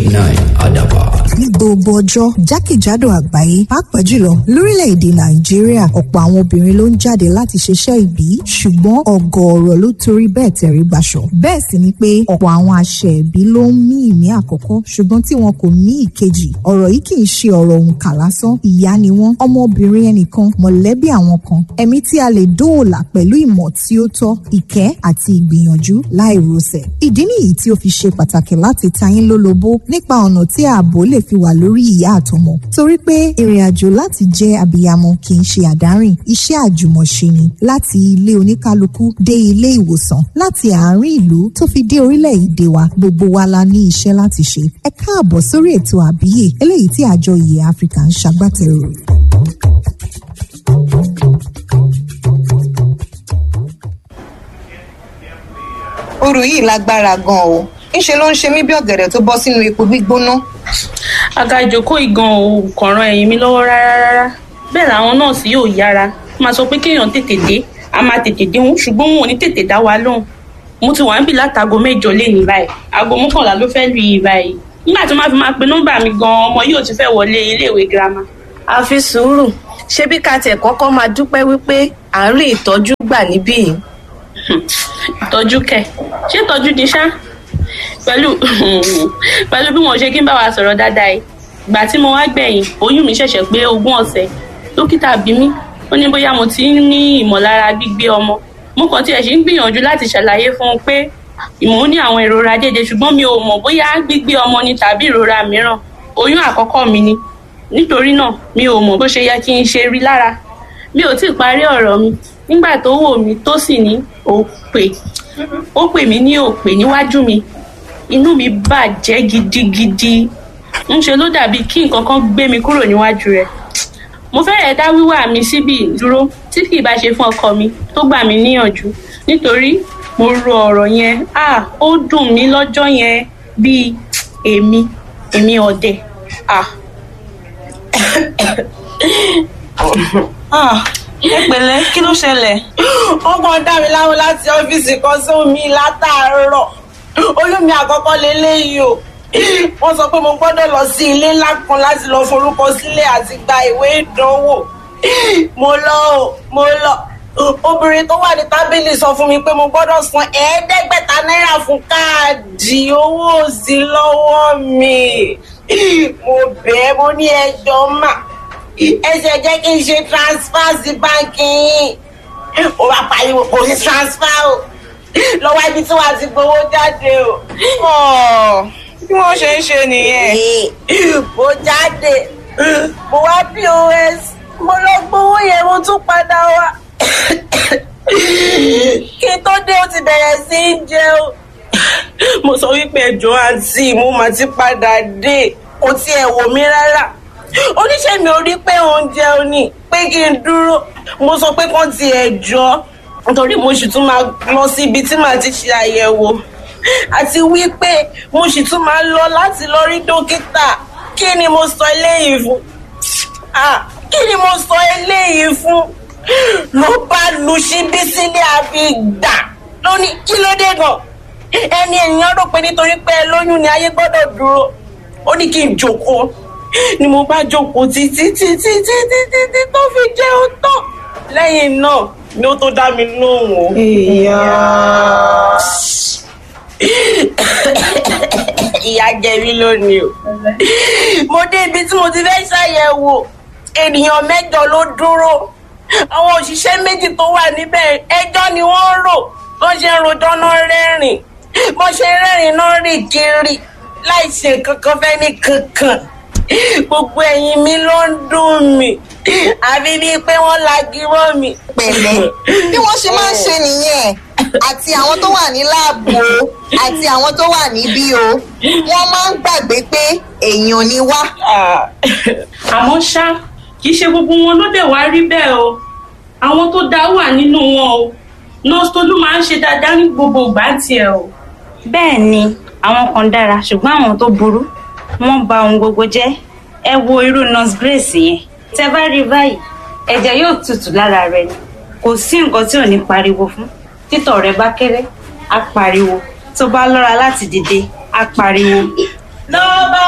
point nine Adaba. ní gbogbo ọjọ́ jákèjádò àgbáyé pàápàá jùlọ lórílẹ̀‐èdè nàìjíríà ọ̀pọ̀ àwọn obìnrin ló ń jáde láti ṣiṣẹ́ ìbí ṣùgbọ́n ọ̀gọ̀ọ̀rọ̀ ló torí bẹ́ẹ̀ tẹ̀rí gbaṣọ. bẹ́ẹ̀ sì ni pé ọ̀pọ̀ àwọn àṣẹ ìbí ló ń mí ìmí àkọ́kọ́ ṣùgbọ́n tí wọn kò mí ìkejì ọ̀rọ̀ yìí kì í ṣe ọ̀rọ̀ òǹkà lásán ìyá ni wọ́n ọmọbìnrin ẹnìkan mọ̀lẹ́bí àwọn kan ẹ̀mí tí a lè dóòlà pẹ̀lú ìmọ̀ tí ó tọ́ ìkẹ́ àti ìgbìyànjú láì rọsẹ̀. ìdí nìyí tí ó fi ṣe pàtàkì láti ta yín lólobó nípa ọ̀nà tí ààbò lè fi wà lórí ìyá àtọmọ torí pé ìrìn àjò láti jẹ́ abiyamọ kì í ṣe àdárìn iṣẹ́ àjùmọ̀ṣe ni láti ilé oníkálukú dé ilé ìwòsàn láti àárín ìlú tó fi dé orílẹ̀-èdè wa gbogbo wa la ní iṣẹ́ láti ṣe ẹ káàbọ̀ sórí ètò àbíyè eléyìí tí àjọ ìyè áfíríkà ń ṣagbátẹrù rẹ̀. Òru yìí lágbára gan o. Ńṣe ló ń ṣe mí bí ọ̀gẹ̀dẹ̀ tó bọ́ sínú epo gbígbóná. àga ìjókòó ìgan ò kàn ran ẹ̀yìn mi lọ́wọ́ rárá rárá bẹ́ẹ̀ làwọn nọ́ọ̀sì yóò yára máa sọ pé kéèyàn tètè dé a máa tètè dé wọn ṣùgbọ́n wọn ò ní tètè dá wa lóhùn mo ti wà ń bì látago mẹ́jọ lénìí báyìí aago mọ́kànlá ló fẹ́ lù yìí báyìí nígbà tí wọ́n fi máa pe nọ́mbà mi gan ọmọ yóò ti fẹ́ wọlé iléèwé girama àfi sùúrù ṣebí ká tiẹ̀ kọ́kọ́ máa dúpẹ́ wípé à ń rí ìtọ́jú gbà níbí yìí ìtọ́jú kẹ̀ ṣé ìtọ́jú di ṣá pẹ̀lú pẹ̀lú bí wọ́n ṣe kí n bá wa sọ̀rọ̀ dáadáa yìí ìgbà tí mo wá gbẹ̀yìn oyún mi ṣẹ̀ṣẹ̀ pé ogún ọ̀sẹ̀ dókítà bí mi ó ní bóyá mo ti ń ní ìmọ̀lára gbígbé ọmọ mo kàn tiẹ̀ ṣe ń gbìyànjú láti ṣàlàyé fún un pé ìmọ̀ ní àwọn ìrora déédéé ṣùgbọ́n mi ò mọ̀ bóyá gbígbé ọmọ ni tàbí ìrora mìíràn oyún àkọ́kọ́ mi ni nítorí náà mi ò mọ̀ bó ṣe yẹ kí n ṣe rí lára mi ò tí ì parí ọ̀rọ̀ mi nígbà tó wò mí tó sì ní òpè ó pè mí ní òpè níwájú mi inú mi bàjẹ́ gidigidi ńṣe ló dàbí kí nǹkan kan gbé mi kúrò níwájú rẹ̀ mo fẹ́rẹ̀ẹ́ dá wíwà mi síbì dúró tí kì í bá ṣe fún ọkọ mi tó gbà mí níyànjú nítorí mo ro ọ̀rọ̀ yẹn ah ó dùn mí lọ́jọ́ yẹn bíi èmi èmi ọ̀dẹ̀ ah ẹ pẹ̀lẹ́ kí ló ṣẹlẹ̀ wọ́n kàn dá mi láwọn láti ọ́fíìsì kan sómi látàárọ̀ olómi àkọ́kọ́ lélẹ́yìí o wọ́n sọ pé mo gbọ́dọ̀ lọ sí ilé ńlá kan láti lọ forúkọ sílẹ̀ àti gba ìwé ìdánwò mo lọ o mo lọ obìnrin tó wà ní tábìlì sọ fún mi pé mo gbọ́dọ̀ san ẹ̀ẹ́dẹ́gbẹ̀ta náírà fún káàdì owó òsì lọ́wọ́ mi mo bẹ́ẹ̀ mo ní ẹjọ́ mà ẹsẹ̀ jẹ́ kí n ṣe transfer sí báńkì yín ó bá pariwo kò sí transfer o lọ́wọ́ ibi tí wàá ti gbowó jáde o. bí wọ́n ṣe ń ṣe nìyẹn mo jáde mo wá pos mo lọ gbowó yẹn mo tún padà wá kí n tó dé ó ti bẹ̀rẹ̀ sí í jẹun mo sọ wípé ẹjọ́ àǹtí mo mà ti padà dé kò tiẹ̀ wò mí rárá oníṣẹ́ mi ò rí pé oúnjẹ ò ní pé kí n dúró mo sọ pé kán ti ẹ̀ jọ nítorí mo sì tún máa lọ sí ibi tí màá ti ṣe àyẹ̀wò àti wípé mo sì tún máa lọ láti lọ rí dókítà kí ni mo sọ eléyìí fún ah kí ni mo sọ eléyìí fún ló bá lu síbí sílé àfi gbà lóní kí ló dé gan ẹni ènìyàn rò pé nítorí pé ẹ lóyún ni ayé gbọ́dọ̀ dúró ó ní kí n jókòó ni mo bá jókòó títí títí títí títí tó fi jẹun tán lẹ́yìn náà ni ó tó dá mi lóhùn o. ìyá ìyá jẹ mí lónìí o. mo dé ibi tí mo ti fẹ́ ṣàyẹ̀wò ènìyàn mẹ́jọ ló dúró àwọn òṣìṣẹ́ méjì tó wà níbẹ̀ ẹjọ́ ni wọ́n rò bó ṣe ń rojọ́ náà rẹ́rìn bó ṣe rẹ́rìn náà rìn kiri láì ṣe kankan fẹ́ ní kankan gbogbo ẹ̀yìn mi ló ń dùn mí àbí bíi pé wọ́n lagi mọ́ mi. pẹ̀lẹ́ bí wọ́n ṣe máa ń ṣe nìyẹn àti àwọn tó wà ní láàbù o àti àwọn tó wà níbí o wọ́n máa ń gbàgbé pé èèyàn ni wá. àmọ́ ṣá kì í ṣe gbogbo wọn ló dẹ̀ wá rí bẹ́ẹ̀ o àwọn tó dá wà nínú wọn o nurse tolú máa ń ṣe dáadáa ní gbogbo ìgbà tiẹ̀ o. bẹ́ẹ̀ ni àwọn kan dára ṣùgbọ́n àwọn tó burú wọ́n ba ohun gbogbo jẹ́ ẹ wo irú nurse grace yẹn tẹ bá rí báyìí ẹ̀jẹ̀ yóò tutù lára rẹ̀ ni kò sí nǹkan tí ò ní pariwo fún títọ̀ rẹ̀ bá kéré á pariwo tó bá lọ́ra láti dìde á pariwo nọ́ọ̀bà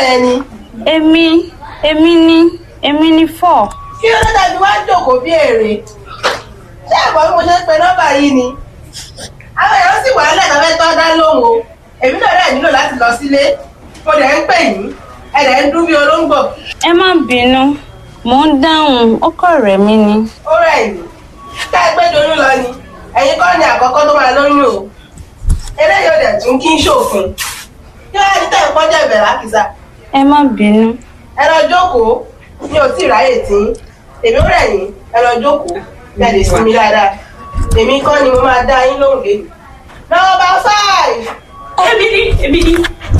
yẹn ni èmi èmi ni èmi ni four. kí ló dé tàbí wá jókòó bí èrè ṣé ẹ̀gbọ́n bí mo ṣe ń pe nọ́mbà yìí ni àwọn èèyàn sì wà nílẹ̀ tó fẹ́ tọ́ dá lóhùn o èmi náà dẹ̀ nílò láti lọ sílé mo dẹ̀ ń pè yín ẹ dẹ̀ ń dún bí olóńgbò ẹ má bínú mò ń dáhùn ó kọ̀ rẹ̀ mí ni. ó rẹ̀ yín ká ẹ gbé doyún lọ ni ẹ̀yin kọ́ ni àkọ́kọ́ tó máa lóyún o eléyìí ò dẹ̀ tún kí ń ṣòfin kí wọ́n á ní tẹ̀ ń kọjá ìbẹ̀rẹ̀ àkìsà ẹ má bínú. ẹ lọ jókòó mi ò tí ì ráyè tí èmi ó rẹ̀ yín ẹ lọ jókòó ẹ lè sinmi dáadáa èmi kọ́ ni mo máa dá yín lóhùn lé nọ́mbà five. èmi ni èmi ni.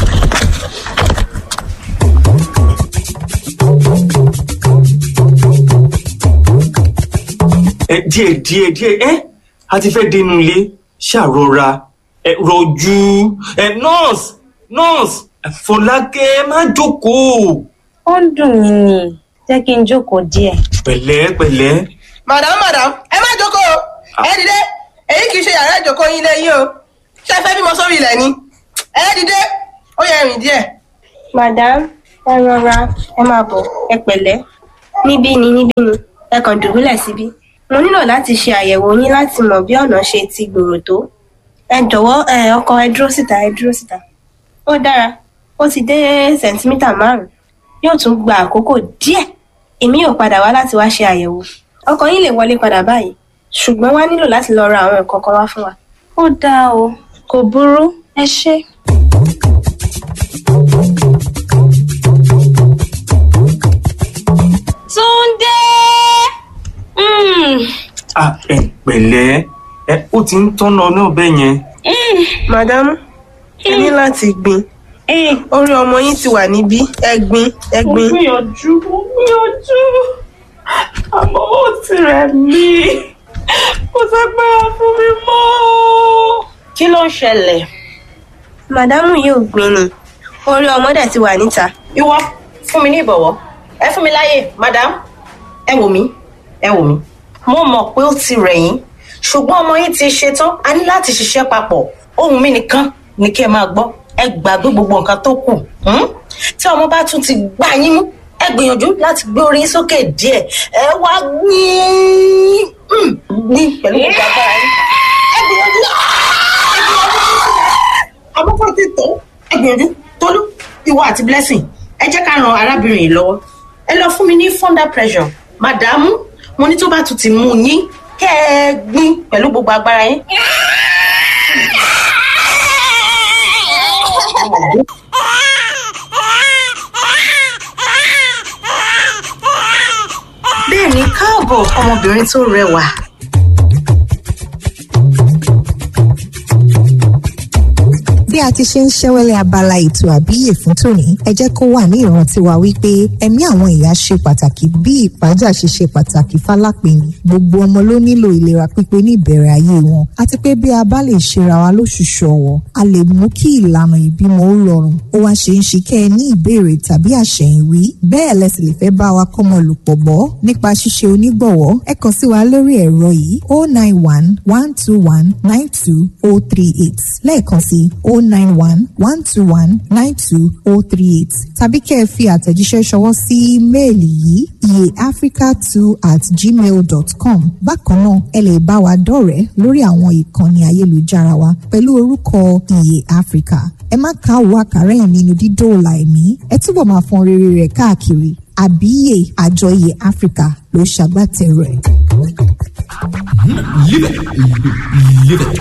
ẹ díẹ̀ díẹ̀ díẹ̀ ẹ a ti fẹ́ dénú ilé ṣàrọra ẹ rọjú ẹ nọ́ọ̀sì nọ́ọ̀sì fọlákẹ́ má jókòó ó ń dùn mí ni jẹ́ kí n jókòó díẹ̀. pẹ̀lẹ́ pẹ̀lẹ́ madam madam ẹ má jókòó ẹ dìde èyí kì í ṣe yàrá ìjókòó yín lẹ́yìn o ṣé ẹ fẹ́ bímọ sórí ilẹ̀ ni ẹ dìde ó yẹ rìn díẹ̀. madam ẹ rọra ẹ máa bọ̀ ẹ pẹ̀lẹ́ níbí ni níbí ni ẹ kàn dùbúlẹ̀ síbí mo nílò láti ṣe àyẹ̀wò yín láti mọ̀ bí ọ̀nà ṣe ti gbòòrò tó ẹ jọ̀wọ́ ẹ ọkọ ẹ dúró síta ẹ dúró síta ó dára ó ti dé sẹ̀ǹtímítà márùn-ún yóò tún gba àkókò díẹ̀ èmi yóò padà wá láti wá ṣe àyẹ̀wò ọkọ yín lè wọlé padà báyìí ṣùgbọ́n wá nílò láti lọ ra àwọn nǹkan kan wá fún wa ó dáa o kò burú ẹ ṣé. túndé Mm, à ẹ pẹ̀lẹ́ ẹ ó ti ń tọ́nà náà bẹ́ẹ̀ yẹn mm, madam ẹ ní láti gbin eh, orí ọmọ yín ti wà níbí ẹ gbin ẹ mo gbin. gbìyànjú mo gbìyànjú àmọ́ ó ti rẹ̀ mí kò ságbára fún mi mọ́. kí ló ń ṣẹlẹ̀. màdámù yóò gbin ni orí ọmọ dẹ̀ ti wà níta ìwọ fún mi ní ìbọ̀wọ́ ẹ fún mi láyè madam ẹ wò mí ẹ wò mí mo mọ̀ pé ó ti rẹ̀ yín ṣùgbọ́n ọmọ yín ti ṣetán a ní láti ṣiṣẹ́ papọ̀ ohun mi nìkan ni kí ẹ máa gbọ́ ẹ gbàgbé gbogbo nǹkan tó kù hmm? tí ọmọ bá tún ti gbá yín mú ẹ gbìyànjú láti gbé orí yín sókè díẹ̀ ẹ wá gbìn gbìn pẹ̀lú gbogbo agbára yín ẹ gbìyànjú ẹ gbìyànjú àkókò ti tó ẹ gbìyànjú tolú ìwọ àti blessing ẹ jẹ́ ká ran arábìnrin yìí lọ́wọ́ ẹ lọ fún mi ní thunder pressure màdàmú mo ní tó bá tún ti mú yín kẹ́ ẹ gbìn pẹ̀lú gbogbo agbára yín. bẹ́ẹ̀ ni káàbọ̀ ọmọbìnrin tó rẹwà. bí a ti ṣe ń ṣẹ́wẹ́lẹ́ abala ètò àbíyè fún tòní ẹ jẹ́ kó wà ní ìrántí wa wípé ẹ̀mí àwọn ìyá ṣe pàtàkì bí ìpájà ṣe ṣe pàtàkì fálápẹ̀yìn gbogbo ọmọ ló nílò ìlera pípé ní ìbẹ̀rẹ̀ ayé wọn àti pé bí a bá lè ṣera wa lóṣùṣù ọ̀wọ̀ a lè mú kí ìlànà ìbímọ ó rọrùn ó wá ṣe ń ṣe kẹ́ ẹ ní ìbéèrè tàbí àṣẹ̀yìnwí bẹ́ẹ̀ lẹ sì lè fẹ́ bá wa kọ́mọ lòpọ̀ bọ́ nípa ṣíṣe onígbọ̀wọ́ ẹ kàn sí wa lórí ẹ̀rọ yìí oh nine one one two one nine two oh three eight lẹ́ẹ̀kan sí oh nine one one two one nine two oh three eight tàbí kẹ́ ẹ fi àtẹ̀jíṣẹ́ ṣọwọ́ sí méèlì yìí iyeafrica two at gmail dot com bákan náà ẹ lè bá wa dọ̀rẹ́ lórí àwọn ìkànnì ayélujára wa pẹ̀lú orúkọ iye africa ẹ má káwọ́ àkàrà ẹ̀ nínú dídóòlà ẹ̀mí ẹ túbọ̀ máa fọn rere rẹ̀ káàkiri àbíyè àjọ iye africa ló ṣàgbátẹrù ẹ̀. Live it. Live it.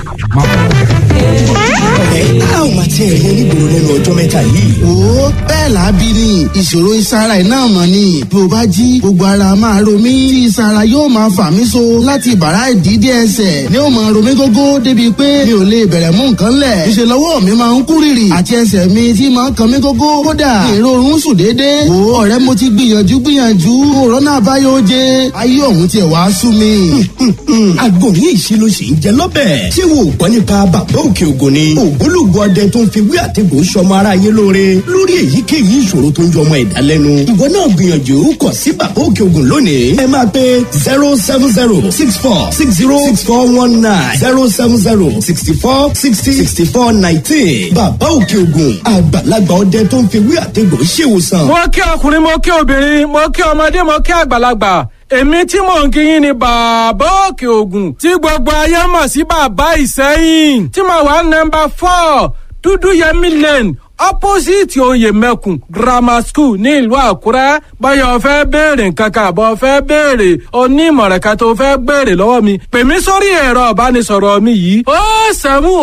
a ò máa tiẹ̀ rí onígboro lẹ́nu ọjọ́ mẹ́ta yìí. wo bẹ́ẹ̀ làábí ni ìṣòro ìsara iná mọ̀ ni bí o bá jí gbogbo ara máa ro mí tí ìsara yóò máa fà mí so láti bàrá ìdídé ẹsẹ̀ ni ó máa ro mí gógó débi pé mi ò lè bẹ̀rẹ̀ mú nǹkan lẹ̀ ìṣe lọ́wọ́ mi máa ń kú rìrì àti ẹsẹ̀ mi tí máa ń kan mí gógó kódà èrò oorun sùn déédéé wo ọ̀rẹ́ mo ti gbìyànjú gbìyànjú òrónà àbáyọ oje ayé òun tiẹ̀ wá sú mi. àgọ́ yìí ṣe ló ṣe ń jẹ lọ́bẹ̀. ṣé wo ò gbọ́ nípa bàbá òkè ògùn ni ògbólógbò ògbólógbò ọdẹ tó ń fi wí àtẹ̀gùn sọmọ aráyé lóore lórí èyíkéyìí ìṣòro tó ń jọmọ ẹ̀dá lẹ́nu. ìwọ náà gbìyànjú kọ sí bàbá òkè ògùn lónìí. ẹ máa pe zero seven zero six four six zero six four one nine zero seven zero sixty four sixty sixty four nineteen. bàbá òkè ògùn àgbàlagbà ọdẹ tó ń fi wí àtẹ̀gùn ṣèwòsàn. mo kí ọkùnrin mo kí obìnrin mo kí ọmọdé mo kí àgbàlagbà èmi tí mò ń kíyìn ni bàbá òkè ògùn tí gbogbo ayé mọ̀ sí bàbá ìsẹ́yìn tí mo wà nọmba four dúdú yẹmi lane opposite oyè mẹ́kùn grammar school ní ìlú àkúrẹ́ báyọ̀ fẹ́ béèrè nǹkan kan àbọ̀ fẹ́ béèrè onímọ̀ràn kan tó fẹ́ béèrè lọ́wọ́ mi pè mí sórí ẹ̀rọ ìbánisọ̀rọ̀ mi yìí ó sẹ́mu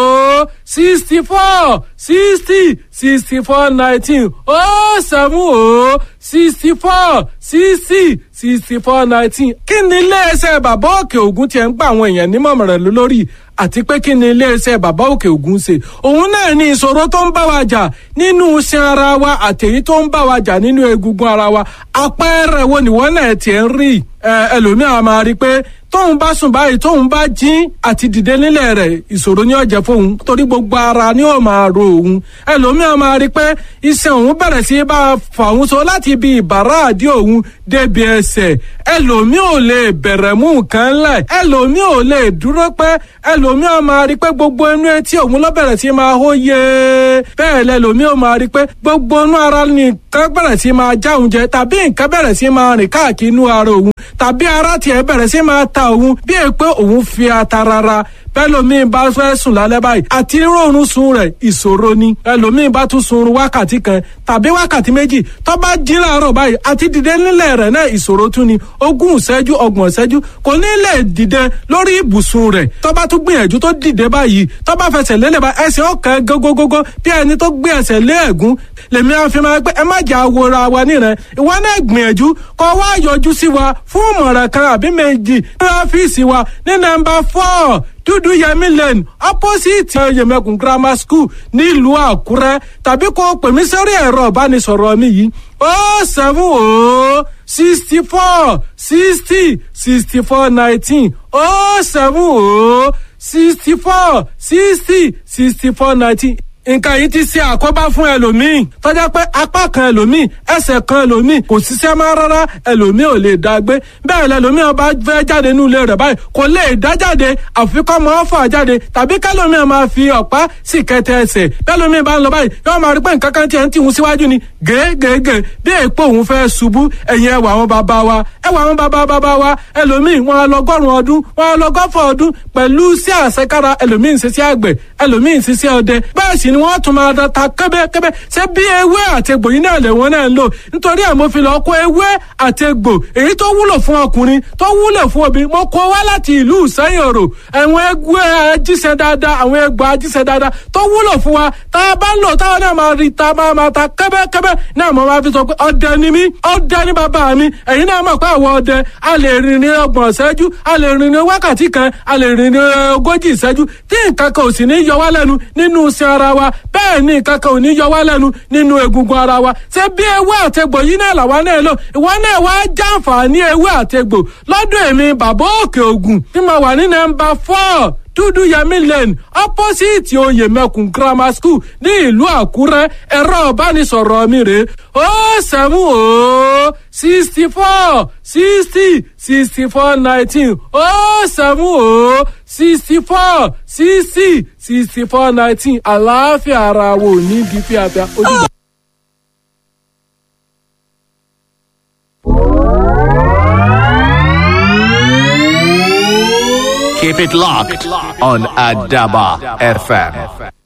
ó sixty four sixty sixty four nineteen ó sẹ́mu ó sixty four sixty sixty four nineteen kí ni iléeṣẹ́ bàbá òkè ògùn tiẹ̀ ń gba àwọn èèyàn nímọ̀ràn lórí àti pé kí ni iléeṣẹ́ bàbá òkè ògùn ṣe òun náà ní ìṣòro tó ń bá wa jà nínú iṣan ara wa àtẹ̀yí tó ń bá wa jà nínú egungun ara wa àpẹẹrẹ wo nìwọ náà tiẹ̀ ń rí ẹlòmíà máa rí i pé tóun bá sùn báyìí tóun bá jí àti dìde nílẹ̀ rẹ̀ ìṣòro ni ó jẹ́ fóun torí gbogbo ara ni ó máa ro òun ẹlòmíà máa rí i pé iṣan òun bẹ̀rẹ̀ sí bá a fà òun so láti ibi ìbàrá àdí òun débi ẹsẹ̀ ẹlòmíà ò lè bẹ̀rẹ̀ mú nǹkan lẹ̀ ẹlòmíà ò lè dúró pẹ́ ẹlòmíà máa rí i pé gbogbo inú etí òun ló bẹ̀rẹ̀ sí máa hó yé bẹ́ẹ̀ lẹ́lòmíà ò máa rí i pé gbogbo inú ara nìkan bẹ̀rẹ̀ sí máa já òun jẹ tàbí nǹkan bẹ̀rẹ̀ sí máa rìn káàkiri inú ara òun tàbí ara tiẹ̀ bẹ̀rẹ̀ sí máa ta òun bí è pé òun fi ata rárá bẹ́lòmíì bá fẹ́ sùn lálẹ́ báyìí àti rọrùn sun rẹ̀ ìṣòro ni ẹlòmíì bá tún sun wákàtí kan tàbí wákàtí méjì tó bá jí láàárọ̀ báyìí àti dìde nílẹ̀ rẹ̀ náà ìṣòro tún ni ogún ìṣẹ́jú ọgbọ̀n ìṣẹ́jú kò ní lè dìde lórí ibùsùn rẹ̀ tó bá tún gbìyànjú tó dìde báyìí tó bá fẹsẹ̀ lélẹ̀ bá ẹsẹ̀ ọ̀kan gógógógó bí ẹni tó gbé ẹsẹ̀ lé ẹ̀gún lèmi àfi máa pé ẹ má jà wòra wa nírẹ̀ ìwọ náà gbìyànjú kó wá yọjú sí wa fún ìmọ̀ràn kan àbí méjì ní ọ́fíìsì wa ní nọ́mbà four dúdú yẹmi lane opposite yẹmẹkùn grammar school nílùú àkúrẹ́ tàbí kó pè mí sórí ẹ̀rọ ìbánisọ̀rọ̀ mi yìí ó seven ó sixty four sixty sixty four nineteen ó seven ó sixty four sixty sixty four nineteen nǹkan yìí ti ṣe àkóbá fún ẹlòmíì tọ́jà pé apá kan ẹlòmíì ẹsẹ̀ kan ẹlòmíì kò ṣiṣẹ́ mọ́ rárá ẹlòmíì ò lè dá gbé bẹ́ẹ̀ lẹlòmíì ọba fẹ́ jáde nínú ilé rẹ̀ báyìí kò lè dá jáde àfi kọ́ mọ́ fà jáde tàbí kẹlòmíì máa fi ọ̀pá sì kẹtẹ ẹsẹ̀ bẹ́ẹ̀lòmíì bá ń lọ báyìí yóò máa rí pé nǹkan kan tiẹ̀ ń tìhun síwájú ni gègègè bí èèpo òun fẹ́ ṣubú ẹ̀yìn ẹwà àwọn bàbá wa ẹwà àwọn bàbá bàbá wa ẹlòmíì wọn á lọgọ́rùn ọdún wọn á lọgọ́fọ̀ ọdún pẹ̀lú sí àṣekára ẹlòmíì ń ṣiṣẹ́ àgbẹ̀ ẹlòmíì ń ṣiṣẹ́ ọdẹ bẹ́ẹ̀ sì ni wọ́n tún máa da ta kẹ́bẹ́kẹ́bẹ́ ṣé bí ewé àtegbò yìí náà lẹ́wọ̀n náà ń lò nítorí ẹ̀ mo fi lọ kó ewé àtegbò èyí tó wúlò fún ọkùnrin tó wúlò fún obìnrin mo kó wá láti ìlú ìsẹ́yìn òrò àwọn egbò ajíṣẹ́ dáadáa àwọn egbò ajíṣẹ́ dáadáa tó wúlò fún wa tá a bá ń lò táwọn náà máa rí ta máa máa ta kẹ́bẹ́kẹ́bẹ́ náà mo máa fi sọ pé ọdẹ ni mí ọdẹ ni bàbá mi ẹ̀yin náà mọ̀ pé àwọn ọdẹ a lè rìn ní ọgbọ̀n ìṣẹ́jú a lè rìn ní wákàtí kan a lè rìn ní ogójì ìṣẹ́jú tí nǹkan kan ò sì ní yọ wá lẹ́nu nínú iṣẹ́ ara wa bẹ́ẹ̀ ni nǹkan kan ò ní yọ wá lẹ́nu nínú egungun ara wa ṣé bí ewé àtegbò yìí náà làwa náà lò ìwọ náà wá jàǹfààní ewé àtegbò lọ́dọ̀ èmi bàbá òkè ògùn tí mo wà ní nọ́mbà four dúdú yẹmí lane opposite oyè mẹkùn grammar school ní ìlú àkúrẹ́ ẹ̀rọ ìbánisọ̀rọ̀ mi rè ó sẹ́mu ó sixty four sixty sixty four nineteen ó sẹ́mu ó sixty four sixty sixty four nineteen àlàáfíà ara wo ní bí fíafíà ojúbọ. Keep it locked on Adaba FM.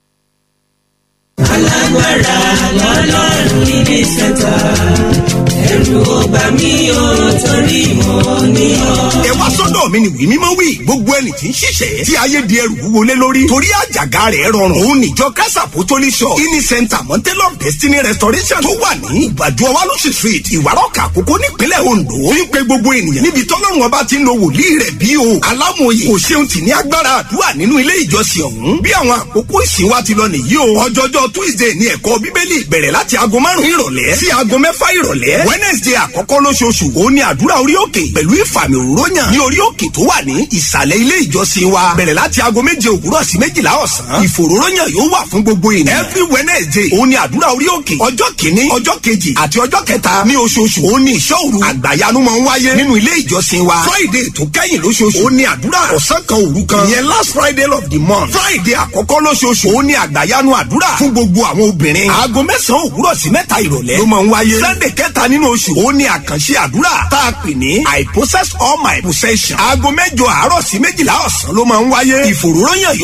alágbára lọ́lọ́run níbi sẹ́ta ẹ̀rù ọba mi ò torí mọ́ ní ọ. ẹ wá sọ́dọ̀ mi ni wí mímọ́ wí gbogbo ẹni tí ń ṣiṣẹ́ tí ayé di ẹrù wúwo lé lórí torí àjàgà rẹ̀ rọrùn òun níjọ kásà pòtólì shop ini center mountain of destiny restoration tó wà ní ìgbàdo ọwálọ́sì street ìwárọ̀kà àkókò nípínlẹ̀ ondo ń pe gbogbo ènìyàn níbi tọ́lọ́run ọba ti ń lo wòlíì rẹ̀ bí o alámòye kò ṣeun tì ní agbára àdúrà nínú ilé ìjọsìn ọ̀hún bí àwọn àkókò ìsìn wa ti lọ nìyí o ọjọ́jọ́ tuesday ní ẹ̀kọ́ bíbélì bẹ̀rẹ̀ láti aago márùn-ún ìrọ̀lẹ́ sí aago mẹ́fà ìrọ̀lẹ́ wednesday àkọ́kọ́ lóṣooṣù òun ni àdúrà orí òkè pẹ̀lú ìfàmì òróyàn ní orí òkè tó wà ní ìsàlẹ̀ ilé ìjọsìn wa bẹ̀rẹ̀ láti aago méje òwúrọ̀ sí méjìlá ọ̀sán ìfòróróyàn yóò wà fún gbogbo ènìyàn every wednesday òun ni àdúrà orí òkè ọjọ́ kìíní ọjọ́ kejì àti ọjọ́ kẹta ní oṣooṣù òun ni ìṣọ́ òru àgbàyanu máa ń wáyé nínú ilé ìjọsìn wa friday tó kẹ́yìn lóṣooṣù òun ni àdúrà ọ̀sán kan òru kan ìyẹn last friday of the month friday àkọ́kọ́ lóṣooṣù òun ni àgbàyanu àdúrà fún gbogbo àwọn obìnrin aago mẹ́sàn-án òwúrọ̀ sí mẹ́ta ìrọ̀lẹ́ ló máa ń wáyé sunday kẹta nínú oṣù òun ni àkànṣe àdúrà tá a pè ní i possess all my possession aago mẹ́jọ àárọ̀ sí méjìlá ọ̀sán ló máa ń wáyé ìfòròyàn yóò